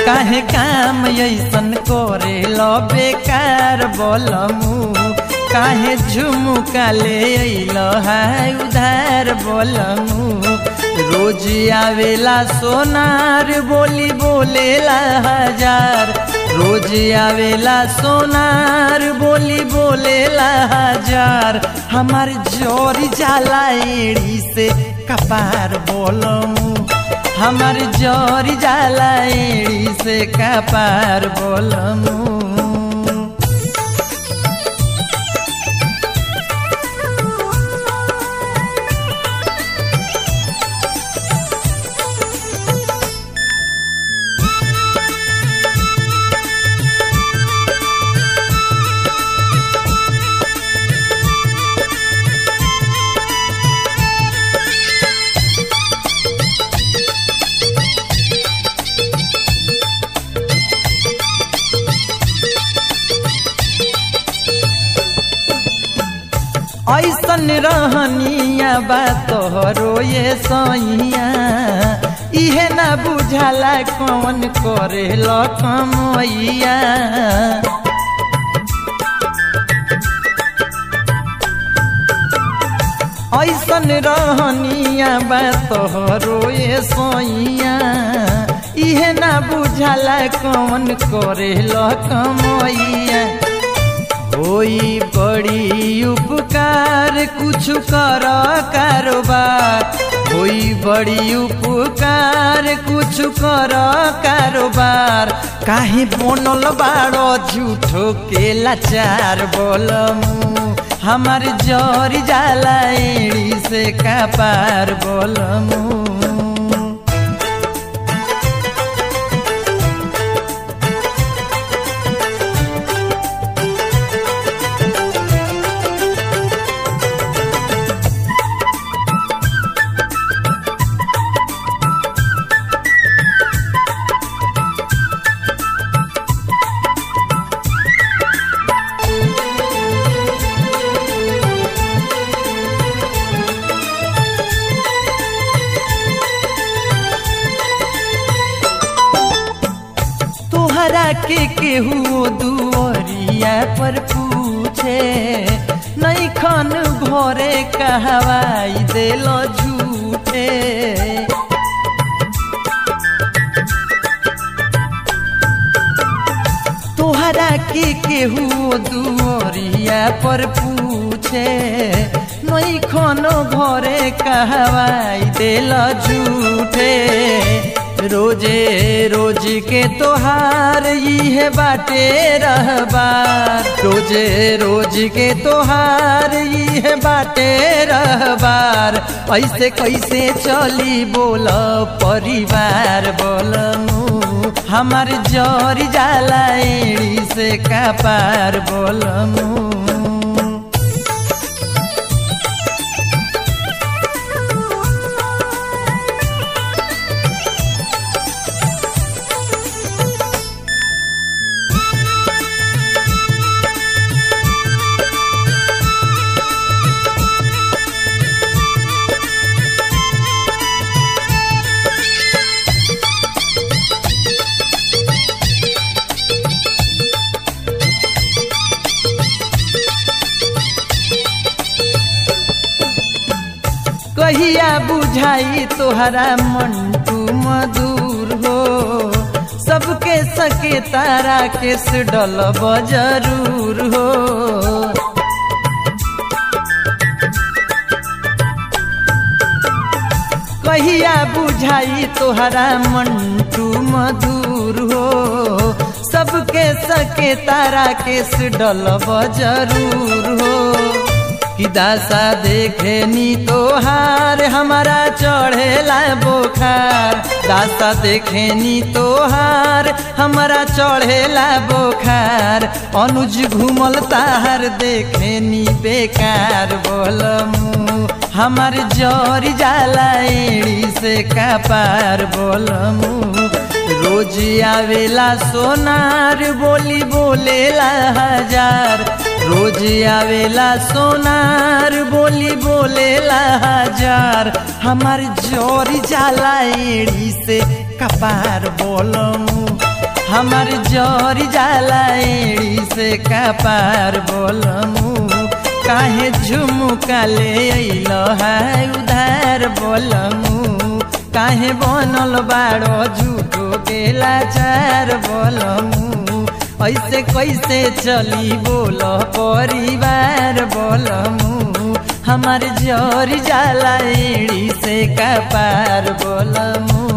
काहे काम ऐसन करे लो बेकार बोलमू काहे झुमुका ले अइलो है उधार बोलमू रोज आवेला सोनार बोली बोलेला हजार रोज आवेला सोनार बोली बोलेला हजार हमार जोरी जाला एड़ी से कपार बोलमू हमार जोरी जाला एड़ी से कपार बोलमू ऐसन रहनिया बा तोहरो ये सैया इहे ना बुझाला कौन करे लकमैया ऐसन रहनिया बा तोहरो ये सैया इहे ना बुझाला कौन करे लकमैया होई बड़ी उपकार कुछ कर कारोबार होई बड़ी उपकार कुछ कर कारोबार काहे बनल बाड़ो झूठो के लाचार बोलमू हमार जरी जाला एड़ी से कपार बोलमू तोहरा के केहू दुआरिया पर पूछे नहीं खन घरे कहवाई देलो झूठे तोहरा के केहू दुआरिया पर पूछे नहीं खनो घरे कहवाई देलो झूठे रोजे रोज के तोहार इहे बाटे रहबार रोजे रोज के तोहार इहे बाटे रहबार ऐसे कैसे चली बोल परिवार बोलमू हमार जरी जाला एड़ी से कपार बोलमू कहिया बुझाई तोहरा मंटू मधुर हो सबके सके तारा के डलब जरूर हो कहिया बुझाई तोहरा मंटू मधुर हो सबके सके तारा के डलब जरूर हो कि दासा देखे नी तोहार हमारा चढ़ेला बोखार दासा देखे नी तोहार हमारा चढ़ेला बोखार अनुज घूमल ताहार देखे नी बेकार बोलमू हमार जरी जाला एड़ी से कपार बोलमू रोज आवेला सोनार बोली बोलेला हजार रोज आवेला सोनार बोली बोलेला हजार हमार जोरी जाला एड़ी से कपार बोलमू हमार जर जाला एड़ी से कपार बोलमू काहे झुमुका ले अइल है उधार बोलमू काहे बनल बाड़ो झूठो के लाचार बोलमू ऐसे कैसे चली बोल परिवार बोलमू हमार जर जाला एड़ी से कपार बोलमू